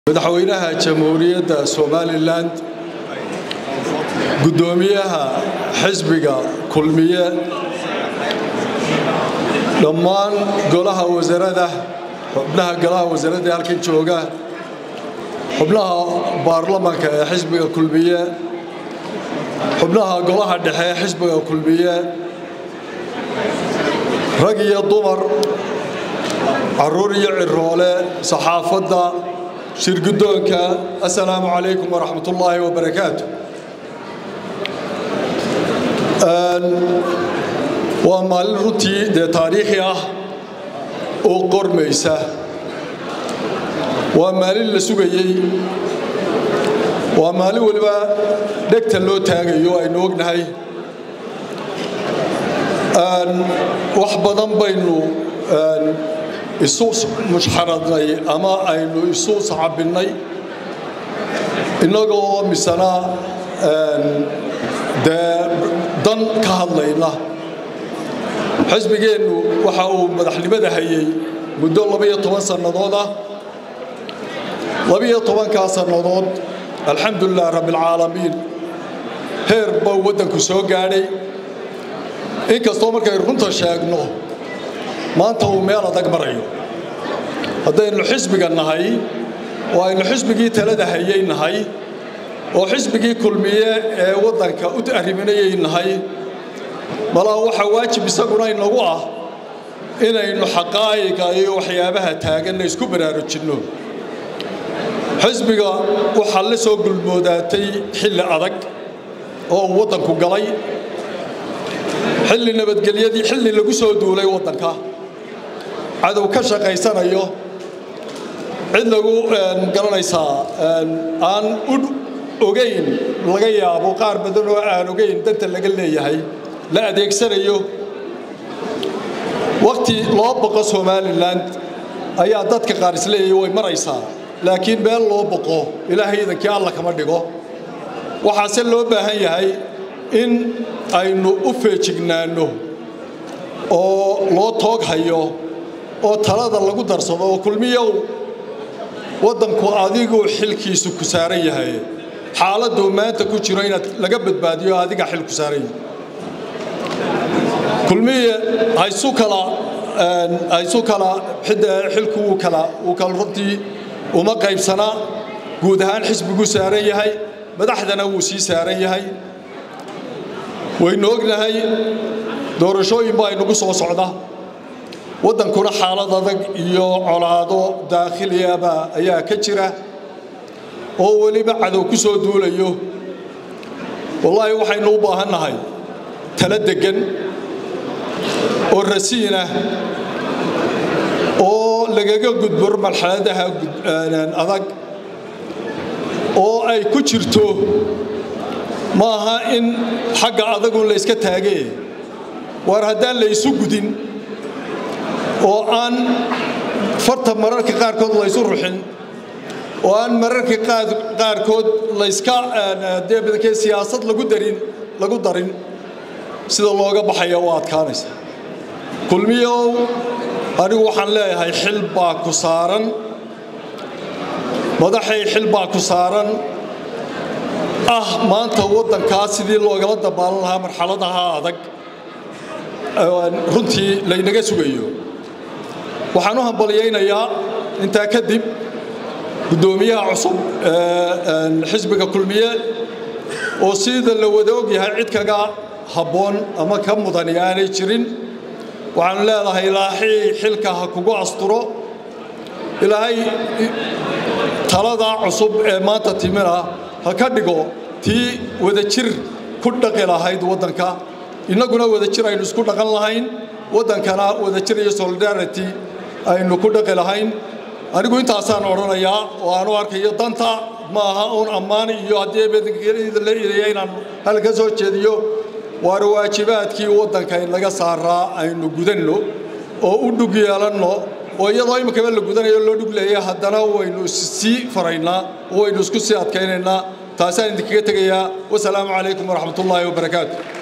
madaxweynaha jamhuuriyadda somalilan guddoomiyaha xisbiga kulmiye dhammaan golaha wasarada xubnaha golaha wasaaradda ee halkan jooga xubnaha baarlamanka ee xisbiga kulmiye xubnaha golaha dhexe ee xisbiga kulmiye rag iyo dumar caruur iyo ciroole saxaafadda shirguddoonka assalaamu calaykum waraxmat ullaahi wabarakaatu waa maalin runtii dee taariikhi ah oo qormaysa waa maalin la sugayey waa maalin weliba dhegta loo taagayo aynu ognahay wax badan baynu isu mushxaradnay ama aynu isu sacabinnay innagoo misana dee dan ka hadlayna xisbigeennu waxa uu madaxnimada hayey muddo labaiyo toban sannadood ah labaiyo tobankaa sannadood alxamdulilah rabbialcaalamiin heer bau waddanku soo gaadhay inkastoo markay runta sheegno maanta uu meel adag marayo haddaynu xisbiga nahay oo aynu xisbigii talada hayay nahay oo xisbigii kulmiye ee waddanka u arriminayay nahay malaa waxaa waajib isaguna inagu ah inaynu xaqaa'iqa iyo waxyaabaha taaganna isku baraarujinno xisbiga waxaa la soo gulmoodaatay xilli adag oo uu waddanku galay xilli nabadgelyadii xilli lagu soo duulay waddanka cadow ka shaqaysanayo cid lagu garanaysaa aan u ogayn laga yaabo qaar badan oo aan ogayn danta laga leeyahay la adeegsanayo wakhti loo boqo somalilan ayaa dadka qaar isleeyahay way maraysaa laakiin meel loo boqo ilaahay idankii alla kama dhigo waxaase loo baahan yahay in aynu u feejignaanno oo loo toog hayo oo talada lagu darsado oo kulmiyow waddanku adiguu xilkiisu ku saaran yahay xaaladuu maanta ku jiro inaad laga badbaadiyo adiga xil ku saaran yahay kulmiye haysu kala haysu kala xilku wuu kala wuu kala runtii uma qaybsanaa guud ahaan xisbiguu saaran yahay madaxdana wuu sii saaran yahay waynu ognahay doorashooyin baa inagu soo socda waddankuna xaalad adag iyo colaado daakhiliyaba ayaa ka jira oo weliba cadow ku soo duulayo wallaahi waxaynu u baahannahay tala deggan oo rasiinah oo lagaga gudbo marxaladaha adag oo ay ku jirto ma aha in xagga adagun la yska taagee waar haddaan la ysu gudin oo aan farta mararka qaarkood laysu ruxin oo aan mararka qaarkood layska dee siyaasad lagu darin lagu darin sida looga baxaya u adkaanaysa kulmiyow anigu waxaan leeyahay xil baa ku saaran madaxay xil baa ku saaran ah maanta waddankaa sidii loogala dabaalan lahaa marxaladaha adag runtii laynaga sugayo waxaan u hambalyaynayaa intaa kadib guddoomiyaha cusub xisbiga kulmiye oo sida la wada og yahay cid kaga habboon ama ka mudani aanay jirin waxaanu leedahay ilaahay xilka ha kugu asturo ilaahay taladaa cusub ee maanta timina ha ka dhigo tii wadajir ku dhaqi lahayd waddanka innaguna wadajir aynu isku dhaqan lahayn waddankana wadajir iyo solidarity aynu ku dhaqi lahayn anigu intaasaan odhanayaa oo aanu arkayo danta ma aha uun ammaan iyo haddii la idaya inaan halka soo jeediyo waar waajibaadkii waddanka inaga saaraa aynu gudanno oo u dhug yeelanno oo iyadoo iminkaba la gudanayo loo dhug leeya haddana waynu sii faraynaa oo waynu isku sii adkaynaynaa taasaan idinkaga tegayaa wasalaamu calaykum waraxmat ullaahi wabarakaatu